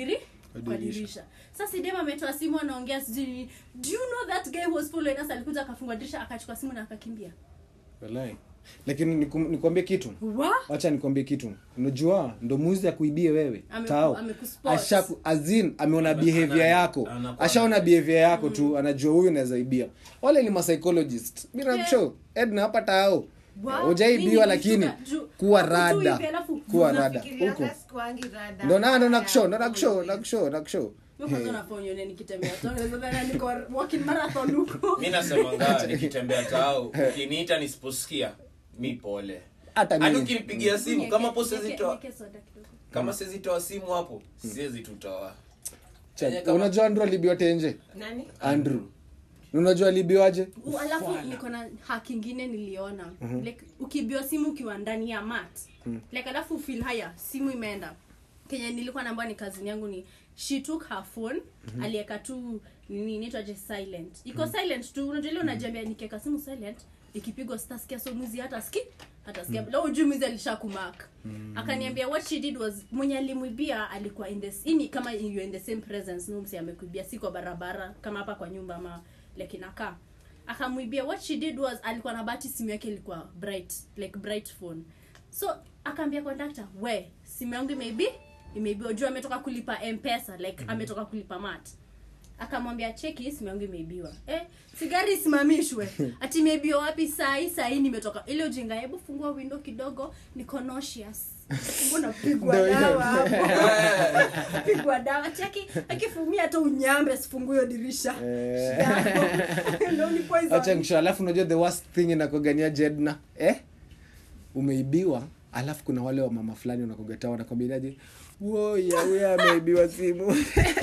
Kwa kwa dirisha. dirisha sasa sidem ametoa simu anaongea sijui nini. do you know that guy was following us alikuja akafungua dirisha akachukua simu na akakimbia Walai. lakini nikum- nikwambie kitu wa wacha nikwambie kitu unajua ndo muzi ya kuibie wewe Ameku- tao amekuspot. Ashaku- azin ameona Ana- behavior ana- yako anakuwa- ashaona behavior yako tu anajua huyu naweza ibia wale ni psychologist mi nakushow edna hapa tao Wow. ujaibiwa Mimi lakini nikishuka juu- kuwa hapo tu rada hivi, alafu kuwa rada Fikirianga huko sikuangi rada. ndo na ndo nakushow ndo Haya, nakushow nakushow nakushow Mimi kwanza nafaa unione nikitembea tu. Nadhani niko walking marathon huko mi nasemanga nikitembea tao ukiniita nisiposikia mi pole hata hadi mimi ukinipigia simu kama po Nieke- siwezitoa nieke soda kidogo. kama siwezitoa simu hapo siwezi tutoa Cha- kama- unajua andrew alibiwa tenje Nani? andrew unajua alibiwaje U- alafu niko na hack ingine niliona like ukibiwa simu ukiwa ndani ya mat like alafu feel haya simu imeenda kenye nilikuwa naambia ni kazini yangu ni she took her phone alieka tu nini inaitwaje silent iko silent tu unajua ile unajiambia nikiweka simu silent ikipigwa sitasikia so mwizi hata ski hata sikia leo ujui mwizi alisha kumark akaniambia what she did was mwenye alimwibia alikuwa in this ini kama you in the same presence no msi amekuibia si kwa barabara kama hapa kwa nyumba ama like inakaa akamwibia what she did was alikuwa na bahati simu yake ilikuwa bright like bright phone so akaambia conductor we simu yangu imeibi imeibiwa juu ametoka kulipa mpesa like ametoka kulipa mat akamwambia cheki simu yangu imeibiwa eh, sigari isimamishwe ati imeibiwa wapi sahii sahii nimetoka ile ujinga hebu fungua window kidogo niko nauseous mbona pigwa Ndio hiyo. dawa hapo pigwa dawa cheki akifumia hata unyambe sifungue hiyo dirisha Eh. Shida yako. Ndio ni poison. acha nisho alafu unajua the worst thing inakogania jedna eh umeibiwa alafu kuna wale wa mama fulani unakogataa wanakwambiaje woya huya ameibiwa simu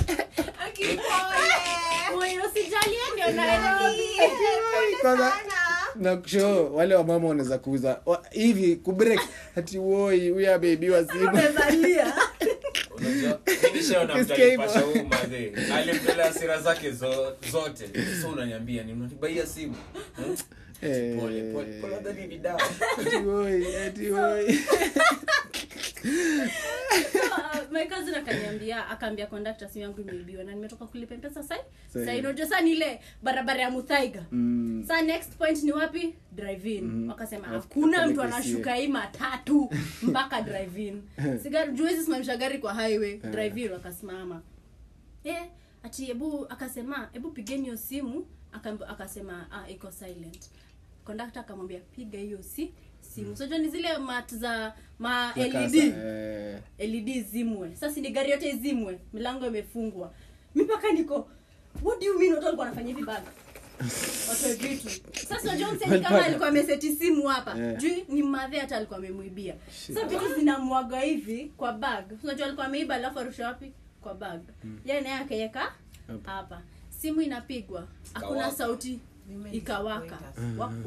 Moyo usijalie ndio Nairobi. Kwanza, nakusho wale wa mama wanaweza kuuza wa- hivi kubreak ati woi huya ameibiwa simu Umezalia. unajua mi nishaona mtu Ukisikia hivyo. alipasha huu madhe alimtolea hasira zake zo, zote so unaniambia ni unanibaia simu Hmm? Eh. pole pole pole nadhani ni dawa ati woi ati woi Uh, my cousin akaniambia akaambia conductor simu yangu imeibiwa na nimetoka kulipa mpesa sai Sai. sai unajua saa ni ile barabara ya muthaiga Mm. saa next point ni wapi drive in wakasema Alafu hakuna mtu tupeleke anashuka hii matatu mpaka drive in sigari juwezi simamisha gari kwa highway drive in wakasimama eh ati hebu akasema hebu pigeni hiyo simu Akam- akasema ah, iko silent conductor akamwambia piga hiyo si simu sojua ni zile mat za ma led Eh. led zimwe sasa ni gari yote izimwe milango imefungwa mi mpaka niko what do you mean watu walikuwa wanafanya hivi bana watoe vitu sasa unajua mseni kama alikuwa ameseti simu hapa Yeah. juu ni madhe hata alikuwa amemwibia sasa vitu zinamwaga hivi kwa bag unajua alikuwa ameiba alafu arusha wapi kwa bag yeye naye akaweka hapa simu inapigwa hakuna Ikawaka. sauti ikawaka Wa- wa-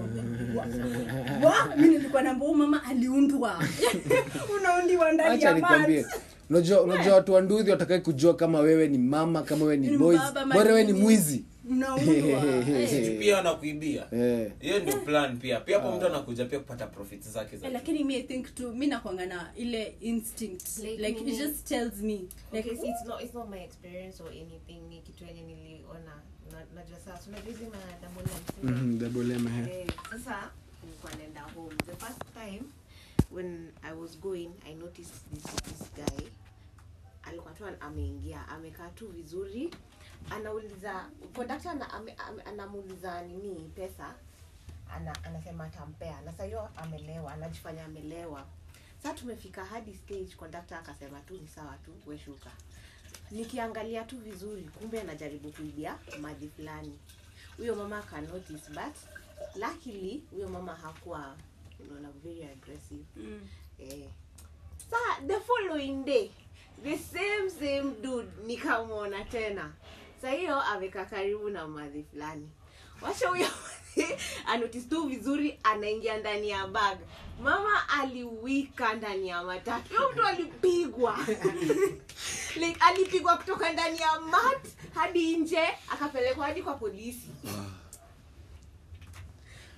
wa- wa- mi nilikuwa namba huu mama aliundwa unaundiwa ndani acha ya nikwambie mat unajua unajua watu wa nduthi watakai kujua kama wewe ni mama kama wewe ni Ni boys baba, bora wewe ni nini. mwizi mnaundwa Eh. pia wanakuibia Eh. hiyo ndio plan pia pia hapo mtu anakuja pia kupata profit zake za Eh, lakini mi I think tu mi nakwanga na ile instinct Like like it nini? just tells me like Okay, see, it's not it's not my experience or anything ni kitu yenye niliona Na- najua sasa unajua hizi madambo Mhm, double M, eh. Eh, sasa nilikuwa naenda home the first time when i was going i noticed this, this guy alikuwa tu ameingia amekaa tu vizuri anauliza kondakta ana, ame, ame, anamuuliza nini pesa ana, anasema atampea na saa hiyo amelewa anajifanya amelewa saa tumefika hadi stage kondakta akasema tu ni sawa tu weshuka nikiangalia tu vizuri kumbe anajaribu kuibia mali fulani huyo mama aka notice but luckily huyo mama hakuwa unaona very aggressive mm. eh. sa the following day the same same dude nikamwona tena sa hiyo amekaa karibu na madhi fulani washa huyo madhi anotice tu vizuri anaingia ndani ya bag mama aliwika ndani ya matatu huyo mtu alipigwa like alipigwa kutoka ndani ya mat hadi nje akapelekwa hadi kwa polisi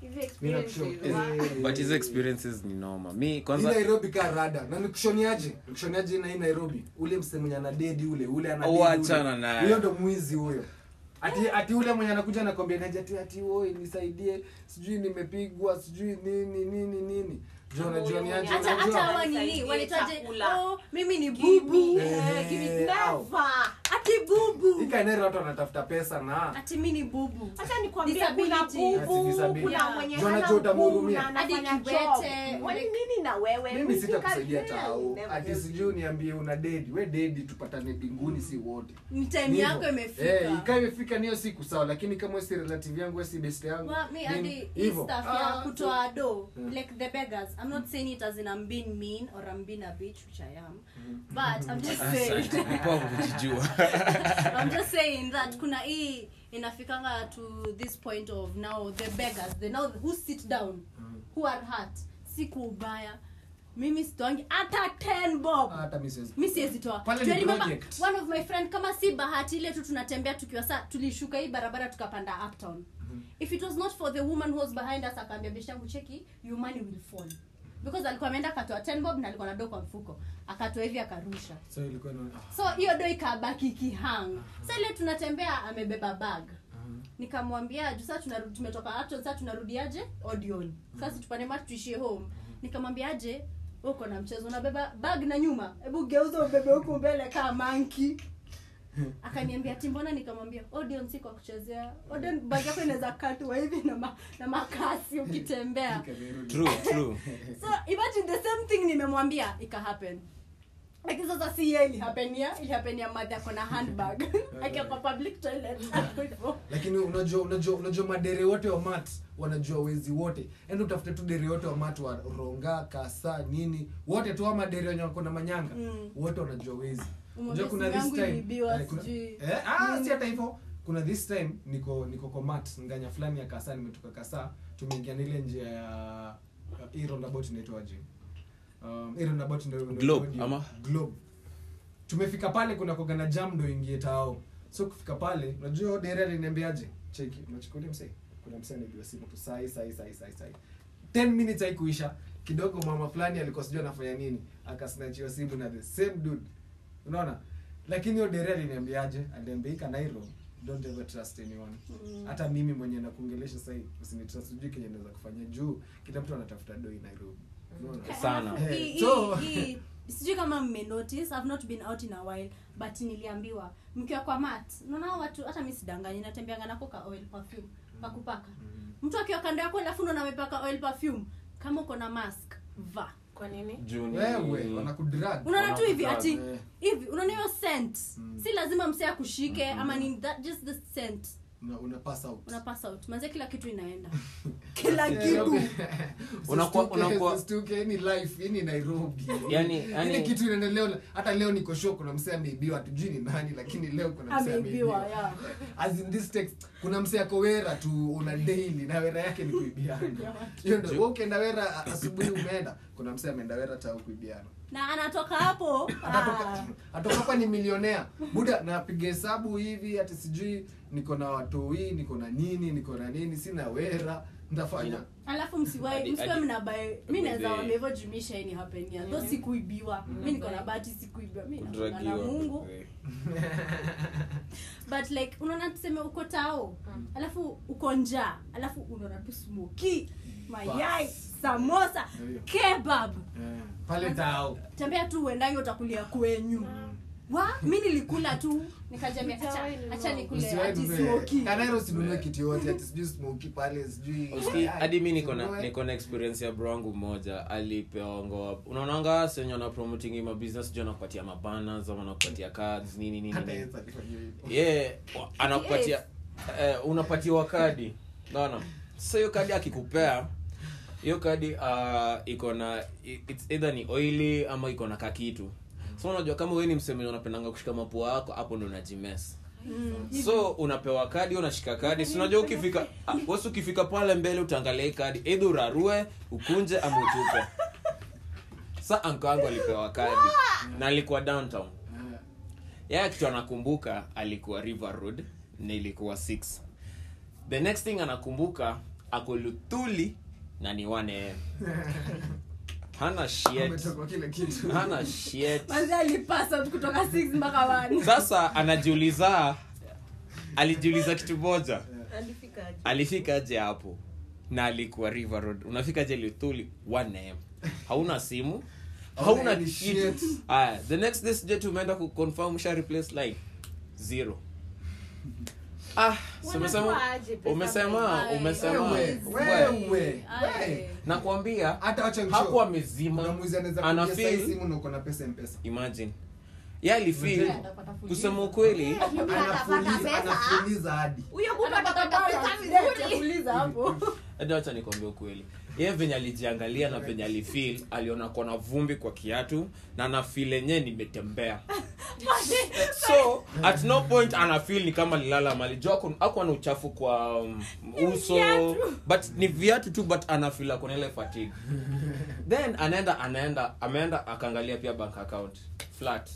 Hizi experiences wa- but hizo experiences ni noma mi Hii kwanza nairobi ka rada na nikushoniaje nikushoniaje na hii nairobi ule mse mwenye ana dedi ule ule ana Oh, dedi ule. achana naye. huyo ndo mwizi huyo ati ati ule mwenye anakuja nakwambia naje ati ati oi nisaidie sijui nimepigwa sijui nini nini nini jo unajua ni aje hata hata unajua hawa nini Nisaidie wanitaje chakula. oh mimi ni Give me, bubu eh, give me Eh, au. never. ati bubu ikaenero watu wanatafuta pesa na ati mi ni bubu Acha nikwambie kuna Disability. Ati bubu, disability. kuna Yeah. mwenye Jona hana juu utamhurumia. nguvu na anafanya Hadi job. kiwete. Wani nini na wewe? mimi Mimi sitakusaidia sika- tao Never ati help sijui niambie una dedi we dedi tupatane mbinguni si wote ni time Ni yako hivyo. imefika Eh, ikawa imefika niyo siku sawa lakini kama wewe si relative yangu wewe si best yangu Well, me nini, and the hii hivyo. stuff ya Ah, kutoa do like the beggars i'm not saying it as in i'm being mean or i'm being a bitch which i am but i'm just saying Poa kujijua i'm just saying that kuna hii inafikanga to this point of now the beggars the now who sit down who are hurt si kuubaya mimi sitoangi hata 10 bob hata mimi siwezi mi siwezi toa Pale Do you ni remember project. one of my friend kama si bahati ile tu tunatembea tukiwa saa tulishuka hii barabara tukapanda uptown if it was not for the woman who was behind us akaambia beshangu cheki your money will fall because alikuwa ameenda akatoa 10 bob na alikuwa na do kwa mfuko akatoa hivi akarusha so ilikuwa ina ah, so hiyo do ikabaki kihang sa ile tunatembea amebeba bag nikamwambia juu saa tunarudi tumetoka Uptown, saa tunarudiaje odion sasa tupande mati tuishie home nikamwambiaje uko na mchezo unabeba bag na nyuma hebu geuza ubebe huku mbele kaa manki akaniambia ati mbona nikamwambia odion si kwa kuchezea odion bag yako inaweza katwa hivi na, ma, na makasi ukitembea ikarudi. true true so imagine the same thing nimemwambia ika happen lakini sasa si ye ilihapenia ilihapenia madhi ako na handbag akiwa kwa public toilet hapo hivyo. lakini unajua unajua unajua madere wote wa mat wanajua wezi wote ende utafute tu dere wote wa mat wa ronga kasa nini wote tu ama dere wenye wako na manyanga Mm. wote wanajua wezi Umwambie unajua kuna simu this yangu time iliibiwa, eh, kuna- sijui. eh, ah si hata hivyo kuna this time niko niko kwa mat nganya fulani ya kasa nimetoka kasa tumeingia na ile njia ya hii roundabout inaitwaje um hii roundabout ndio ndio- Globe, ndio- ama? globe tumefika pale kuna koga na jam ndo ingie tao so kufika pale unajua dere aliniambiaje cheki unachukulia msee kuna msee anaibiwa simu tu sai sai sai sai sai 10 minutes haikuisha kidogo mama fulani alikuwa sijui anafanya nini akasnachiwa simu na the same dude unaona lakini hiyo dere aliniambiaje aliambia hii kanairo don't ever trust anyone hata mimi mwenye nakuongelesha sahii usinitrust sijui kenye naweza kufanya juu kila mtu anatafuta doi nairobi unaona sana Alafu, Eh, hii- so- hii- hii- sijui kama mmenotice i've not been out in a while but niliambiwa mkiwa kwa mat unaona hao watu hata mi sidanganyi natembeanga nako ka oil perfume kakupaka mtu akiwa kando yako alafu unaona amepaka oil perfume kama uko na mask va Kwa nini? Juu ni- wewe wanakudrag unaona tu hivi Wanakuta- ati eh. hivi unaona hiyo scent Mm. si lazima msee akushike ama ni that just the scent una, una pass out una pass out manze kila kitu inaenda kila Yeah, kitu okay. Unakuwa- Usistuke, unakuwa- usistuke, hii ni life hii ni nairobi Yani- Ile yani- kitu inaendelea hata leo niko show kuna msee ameibiwa hatujui ni nani lakini leo kuna msee ameibiwa ameibiwa yeah. as in this text kuna msee ako wera tu una daily na wera yake ni kuibiana hiyo ndio wewe ukienda wera a- asubuhi umeenda kuna msee ameenda wera tao kuibiana na anatoka hapo atatoka ah, atoka hapa ni milionea buda napiga hesabu hivi ati sijui niko na watoi niko na nini niko na nini sina wera ntafanya alafu msiwai Hadi- msiwe hadi- mnabae mi naweza Maybe- wambia hivyo jumisha ini hapenia tho sikuibiwa mi niko na bahati sikuibiwa mi nakuanga na kudragiwa mungu but like unaona tuseme uko tao alafu uko njaa alafu unaona tu smoki mayai samosa Ndio. kebab Eh, pale tao tembea tu uendange utakulia kwenyu wa mi nilikula tu nikajambia acha, acha nikule ati smoki kanairo usinunue kitu yote ati sijui smoki pale sijui Uski, hadi mi niko na Usinunue. niko na experience ya bro wangu mmoja alipewa ngoa unaonanga senye wana promoting ma business juu anakupatia mabanners ama anakupatia cards nini nini Hata nini Yesu alifanya hivyo. yeah wa- anakupatia eh, unapatiwa kadi naona sasa hiyo kadi akikupea hiyo kadi uh, iko na i- it's either ni oily ama iko na kakitu so unajua kama wewe ni mseme unapendanga kushika mapua yako hapo ndo unajimes so unapewa kadi unashika kadi si unajua ukifika ah, wasi ukifika pale mbele utaangalia hii kadi either urarue ukunje ama utupe sa anko wangu alipewa kadi na alikuwa downtown Eh, yeye kitu anakumbuka alikuwa river road na ilikuwa 6 the next thing anakumbuka ako luthuli na ni 1am hana shit Umetoka kile kitu hana shit Manzi alipasa kutoka 6 mpaka 1 sasa anajiuliza alijiuliza kitu moja Alifika aje? alifika aje hapo na alikuwa river road unafika aje luthuli 1am hauna simu hauna Hauna any kitu shit. aya the next day sije tumeenda kuconfirm usha replace line zero ah so umesema Wanatoa aje pesa umesema Ai, umesema wewe, wewe. wewe, Ai. wewe. nakwambia hata wacha nishow. hapo amezima Kuna mwizi anaweza kupigia anafeel saa hii simu na uko na pesa mpesa imagine ye alifeel Unajua? Atapata fuliza. kusema ukweli anafuliza anafuliza hadi Huyo bubu Atapata atapata balance, pesa debt ya vizuri. fuliza hapo hadi wacha nikwambia ukweli ye venye alijiangalia na venye alifeel aliona kona vumbi kwa kiatu na anafeel enyewe nimetembea so at no point anafeel ni kama lilala mali jo ako- ako na uchafu kwa um, uso but ni viatu tu but anafeel ako na ile fatigue then anaenda anaenda ameenda akaangalia pia bank account flat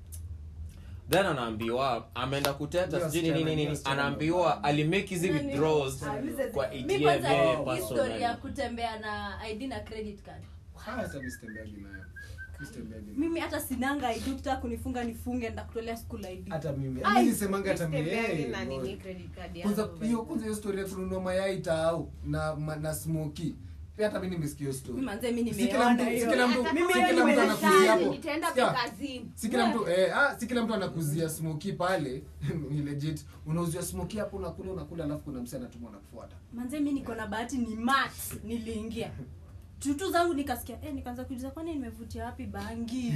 then anaambiwa ameenda kuteta Ndio sijui nini sichana, nini ndio nini sichana. anaambiwa alimake hizi Nani? withdrawals Ah, listen, kwa mi ATM kwanza yeye history personally. ya kutembea na id na credit card hata mimi sitembeagi nayo Mimi sitembeagi nayo. mimi hata sinanga id ukitaka kunifunga nifunge ndakutolea school id hata mimi Ai, mimi nisemanga hata mimi Sitembeagi eh, na nini Lord. credit card kwanza yangu, hiyo basi. kwanza hiyo story ya kununua mayai taau na ma- na smoky pia hata mimi nimesikia hiyo story Mimi manze mi Si kila mtu- nimeona si kila hiyo mtu- Mimi si hiyo kila mtu nimeshaje, anakuzia hapo. nitaenda Sikia, kazini. si kila mtu eh, ah, si kila mtu anakuzia smoky pale ni legit unauzia smoky hapo unakula unakula alafu kuna msee anatuma anakufuata manze mi niko na bahati ni mat niliingia tutu zangu nikasikia eh, nikaanza kujuza kwani nimevutia wapi bangi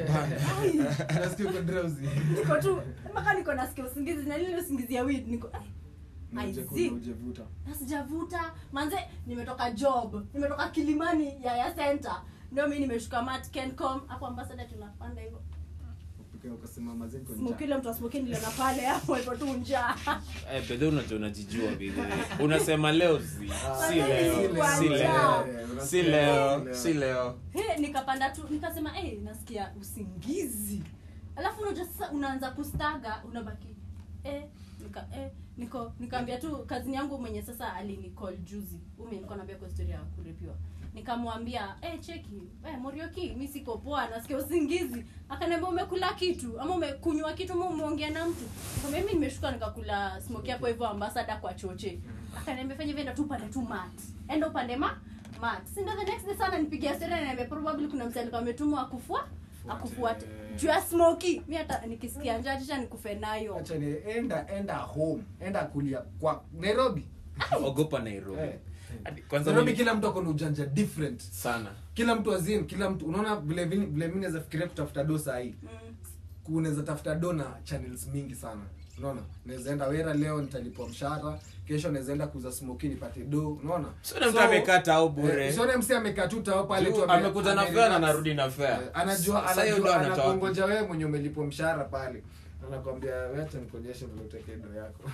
Ai, nasikia uko drowsy niko tu mpaka niko nasikia usingizi na lile usingizi ya weed niko ai, Na I uje- see. na ujevuta na sijavuta manze nimetoka job nimetoka kilimani ya ya center ndio mi nimeshuka mat kencom hapo ambasada tunapanda hivyo Upika ukasema mazee niko njaa. smokile mtu asmoki niliona pale hapo ipo tu njaa Eh, bedhe unajua unajijua vile unasema leo si Ah, si leo Sikuwa si njaa. leo unasikia si leo si leo He, nikapanda tu nikasema hey, nasikia usingizi alafu unajua sasa unaanza kustaga unabaki eh, nika, eh, niko nikaambia tu kazini yangu mwenye sasa alinicall juzi ume nilikuwa naambia kwa story ya kurepiwa nikamwambia eh, cheki eh, morioki mi siko poa nasikia usingizi akaniambia umekula kitu ama umekunywa kitu ama umeongea na mtu nikamwambia mimi nimeshuka nikakula smoke hapo hivyo ambasada kwa choche akaniambia fanya hivyo enda tu upande tu mat enda upande ma mat si ndio the next day sana nipigia story na niambia probably kuna mtu alikuwa ametumwa akufua akufuate juu ya smoky mi hata nikisikia njaa tisha nikufe nayo acha ni enda enda home enda kulia kwa nairobi ogopa nairobi Eh. Hadi- kwanza nairobi mimi- kila mtu ako na ujanja different sana kila mtu azin kila mtu unaona vile vile vile mimi naweza fikiria kutafuta do sahii mm. unaweza tafuta do na channels mingi sana unaona naweza enda wera leo nitalipwa mshahara kesho naweza enda kuuza smoki nipate do unaona Sione mtu amekaa tao bure. eh, usione msi amekaa tu tao pale tu Juu ame- amekuja na ame- fare na relax. anarudi na fare. Eh, anajua Sasa hiyo ndo anajua anatoa anakuongoja wewe mwenye umelipwa mshahara pale anakwambia wacha nikuonyeshe vile uteke do yako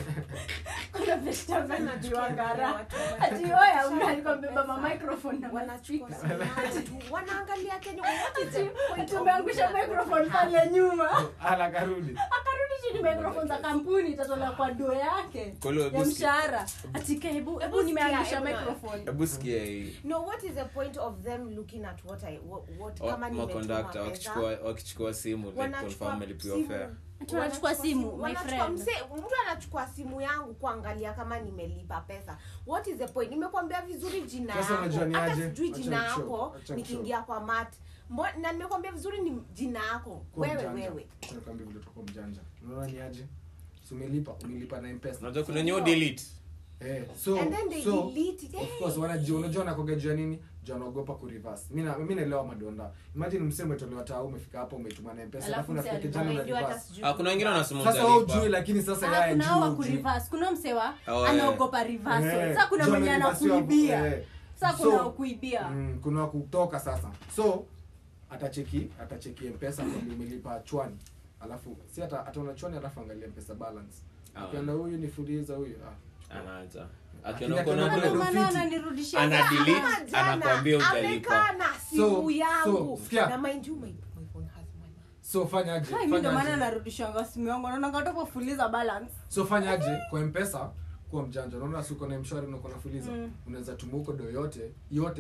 kuna beshta Watu najuangara wana- ati oya una alikuwa amebeba ma microphone na wanachukua speaker. simu tu, wanaangalia Kenya what is the point ati of umeangusha doing that? microphone pale nyuma anakarudi akarudi chini microphone za kampuni itatolewa kwa do yake Kwa hiyo ya hebu sikia- mshahara atika hebu hebu sikia, nimeangusha hebu na- microphone hebu sikia hii no what is the point of them looking at what i what, what Wa- kama nimetuma makondakta pesa, wakichukua wakichukua simu like wanachukua confirm alipiwa simu. fare Ati wanachukua simu, my wanachukua friend. mse- mtu anachukua simu yangu kuangalia kama nimelipa pesa what is the point nimekwambia vizuri jina Sasa yako unajua ni hata aje? sijui Acha jina nikushow, yako acha nikiingia kwa mat Mbo- na nimekwambia vizuri ni jina yako Kuwa wewe mjanja. wewe Acha nikwambie vile utakuwa mjanja unaona ni aje si umelipa umelipa na mpesa unajua kuna nyeo delete Eh, so And then they so delete it. of course wanajua unajua nakoga jua nini jua anaogopa ku reverse mimi na mimi naelewa madonda imagine msemo umetolewa taa umefika hapo umetuma na mpesa Alafu alafu unafika mse kijana na Unajua hata reverse sijui ah kuna wengine wanasema sasa wewe hujalipa. ujui lakini sasa Ah, yeye kuna hao wa ajui ujui. kureverse kuna msewa Oh, eh. anaogopa reversal Eh, sasa kuna jua mwenye amereversiwa hapo, anakuibia eh. sasa So, kuna wakuibia mm, kuna wa kutoka sasa so atacheki atacheki mpesa kwamba umelipa chwani alafu si hata ataona chwani alafu angalia mpesa balance Ah. akiona huyu ni fuliza huyu ah. anaacha Lakini akiona uko na akiona do kuna Ndio maana fiti. ananirudishia Ana saa. delete, Kama jana, anakuambia hujalipa. amekaa na simu So- yangu so, sikia. na mind you my, my phone has money so fanyaje Hai, mi ndio maana fanyaje narudishanga simu yangu naona ngatopo fuliza balance so fanyaje kwa mpesa kuwa mjanja unaona si uko na mshwari na uko na fuliza Mm. unaweza tuma huko do yote yote